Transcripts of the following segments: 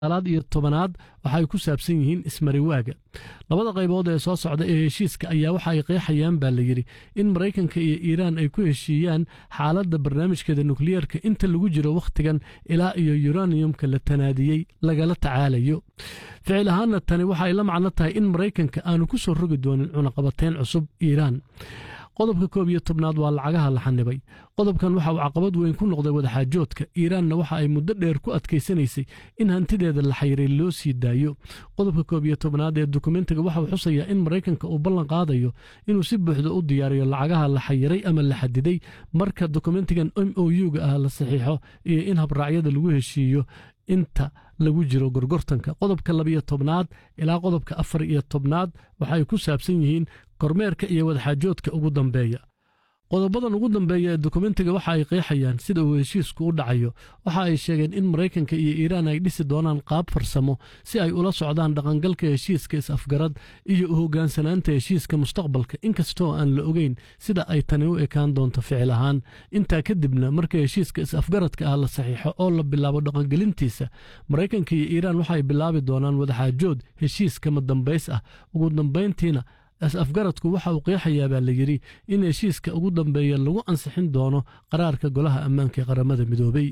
alaad iyo tobanaad waxa ay ku saabsan yihiin ismariwaaga labada qaybood ee soo socda ee heshiiska ayaa waxa ay qeexayaan baa la yidhi in maraykanka iyo iiraan ay ku heshiiyaan xaaladda barnaamijkeeda nukliyeerka inta lagu jiro wakhtigan ilaa iyo yuraniyumka la tanaadiyey lagala tacaalayo ficil ahaanna tani waxa ay la macno tahay in maraykanka aanu ku soo rogi doonin cunaqabateyn cusub iiraan qodobka koob iyo tobnaad waa lacagaha la xanibay qodobkan waxa uu caqabad weyn ku noqday wadaxaajoodka iiraanna waxa ay muddo dheer ku adkaysanaysay in hantideeda la xayiray loo sii daayo qodobka koob iyo tobnaad ee dokumentiga waxa uu xusayaa in maraykanka uu ballan qaadayo inuu si buuxda u diyaariyo lacagaha la xayiray ama la xadiday marka dokumentigan m o u-ga ah la saxiixo iyo in habraacyada lagu heshiiyo inta lagu jiro gorgortanka qodobka labiyo tobnaad ilaa qodobka afar iyo tobnaad waxa ay ku saabsan yihiin kormeerka iyo wadaxaajoodka ugu dambeeya qodobadan ugu dambeeya ee dokumentiga waxa ay qeexayaan sida uu heshiisku u dhacayo waxa ay sheegeen in maraykanka iyo iiraan ay dhisi doonaan qaab farsamo si ay ula socdaan dhaqangalka heshiiska is-afgarad iyo u hoggaansanaanta heshiiska mustaqbalka inkastoo aan la ogeyn sida ay tani u ekaan doonto ficil ahaan intaa kadibna marka heshiiska is-afgaradka ah la saxiixo oo la bilaabo dhaqangelintiisa maraykanka iyo iiraan waxay bilaabi doonaan wadaxaajood heshiiskama dambays ah ugu dambayntiina is-afgaradku waxa uu qeexayaa baa la yidhi in heshiiska ugu dambeeya lagu ansixin doono qaraarka golaha ammaanka ee qaramada midoobey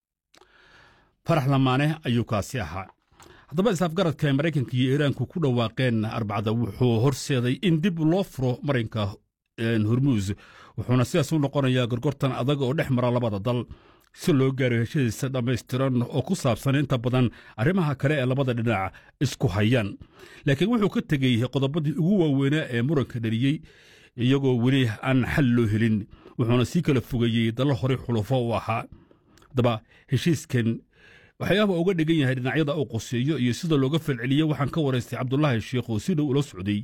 farax lamaane ayuu kaasi ahaa haddaba is-afgaradka ay maraykanka iyo iiraanku ku dhawaaqeen arbacada wuxuu horseeday in dib loo furo marinka hormuus wuxuuna sidaas u noqonayaa gorgortan adag oo dhex mara labada dal si loo gaaro heshadiisa dhammaystiran oo ku saabsan inta badan arrimaha kale ee labada dhinac isku hayaan laakiin wuxuu ka tegey qodobadii ugu waaweynaa ee muranka dhaliyey iyagoo weli aan xal loo helin wuxuuna sii kala fogeeyey dallo horey xulufo u ahaa haddaba heshiiskan waxyaaba uga dhigan yahay dhinacyada uu qoseeyo iyo sida looga falceliye waxaan ka waraystay cabdulaahi sheekh oo si dhow ula socday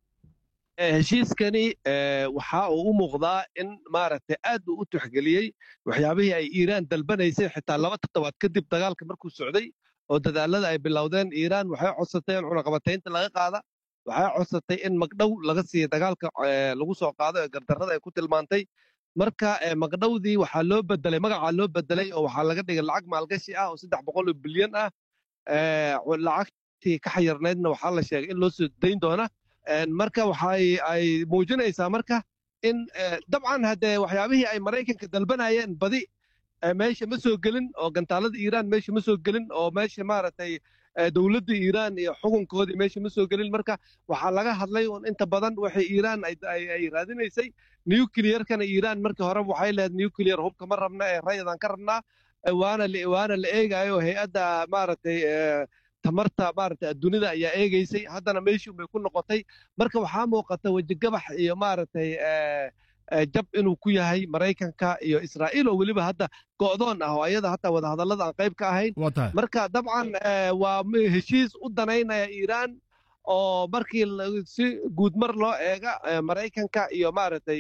heshiiskani waxa uu u muuqdaa in maaragtay aad uu u tuxgeliyey waxyaabihii ay iiraan dalbanaysay xitaa laba toddobaad kadib dagaalka markuu socday oo dadaalada ay bilowdeen iiraan waxay codsatay in cunaqabataynta laga qaada waxay codsatay in magdhow laga siiya dagaalka lagu soo qaado ee gardarrada ay ku tilmaantay marka magdhowdii waxaa loo bedelay magacaa loo bedelay oo waxaa laga dhigay lacag maalgashi ah oo saddex boqol oo bilyan ah lacagtii ka xayarnaydna waxaa la sheegay in loo soo dayn doona marka waxay ay muujinaysaa marka in dabcan haddee waxyaabihii ay maraykanka dalbanayeen badi meesha ma soo gelin oo gantaalada iiraan meesha ma soo gelin oo meesha maaragtay dowladda iiraan iyo xukunkoodii meesha ma soo gelin marka waxaa laga hadlay un inta badan waxay iiraan ay raadinaysay nuclearkana iiraan markii hore waxay lehed nuclear hubka ma rabna ee rayadaan ka rabnaa waana waana la eegayo hay-adda maaragtay tamarta maaragtay adduunyada ayaa eegaysay haddana meeshii bay ku noqotay marka waxaa muuqata wejigabax iyo maaragtay jab inuu ku yahay maraykanka iyo israa'iil oo weliba hadda go'doon ah oo ayada hataa wadahadallada aan qayb ka ahayn marka dabcan waa heshiis u danaynaya iiraan oo markii si guudmar loo eega maraykanka iyo maaragtay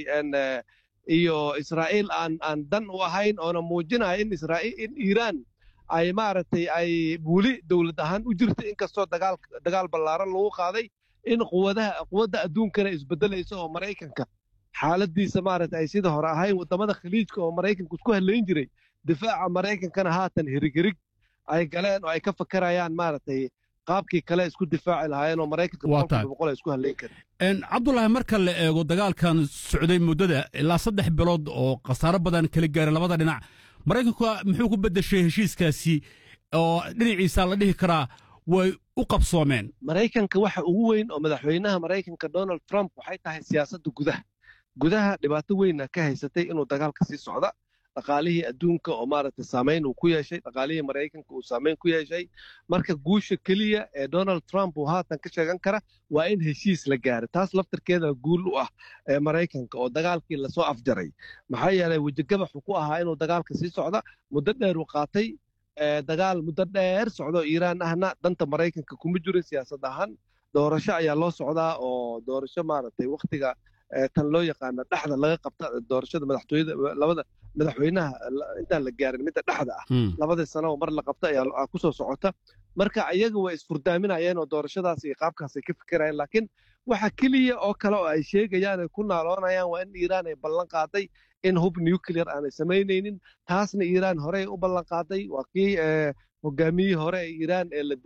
iyo israa'iil aan aan dan u ahayn oona muujinaya in israa'iil in iiraan ay maaragtay ay weli dowlad ahaan u jirta inkastoo dagaal dagaal ballaaran lagu qaaday in quwadaha quwadda adduunkana isbeddelayso oo maraykanka xaaladiisa maaragtay ay sida hore ahayn waddamada khaliijka oo maraykanku isku hadlayn jiray difaaca maraykankana haatan hirighirig ay galeen oo ay ka fakarayaan maaragtay qaabkii kale isku difaaci lahaayeen oo maraykanka boqolkiiba boqol ay isku hadlayn karin cabdulaahi marka la eego dagaalkan socday muddada ilaa saddex bilood oo khasaaro badan kala gaaray labada dhinac maraykanku muxuu ku beddeshay heshiiskaasi oo dhinaciisa la dhihi karaa way u qabsoomeen maraykanka waxa ugu weyn oo madaxweynaha maraykanka donald trump waxay tahay siyaasadda gudaha gudaha dhibaato weyna ka haysatay inuu dagaalka sii socda dhaqaalihii adduunka oo maaragtay saamayn uu ku yeeshay dhaqaalihii maraykanka uu saamayn ku yeeshay marka guusha keliya ee donald trump uu haatan ka sheegan kara waa in heshiis la gaaro taas laftarkeeda guul u ah ee maraykanka oo dagaalkii lasoo afjaray maxaa yeelay wejigabaxu ku ahaa inuu dagaalka sii socda muddo dheer uu qaatay dagaal muddo dheer socdo iiraan ahna danta maraykanka kuma jirin siyaasad ahaan doorasho ayaa loo socdaa oo doorasho maaragtay wakhtiga tan loo yaqaano dhexda laga qabta doorashada madaxtooyada labada madaxweynaha intaan la gaarin midda dhexda ah labadii sano oo mar la qabta ayaa ku soo socota marka iyaga way isfurdaaminayeen oo doorashadaas iyo qaabkaas ay ka fikirayeen laakiin waxa keliya oo kale oo ay sheegayaan ay ku naaloonayaan waa in iiraan ay ballan qaaday in hub nuclear aanay samaynaynin taasna iiraan horey u ballan qaaday waa kii hogaamiyihii hore ee iiraan ee la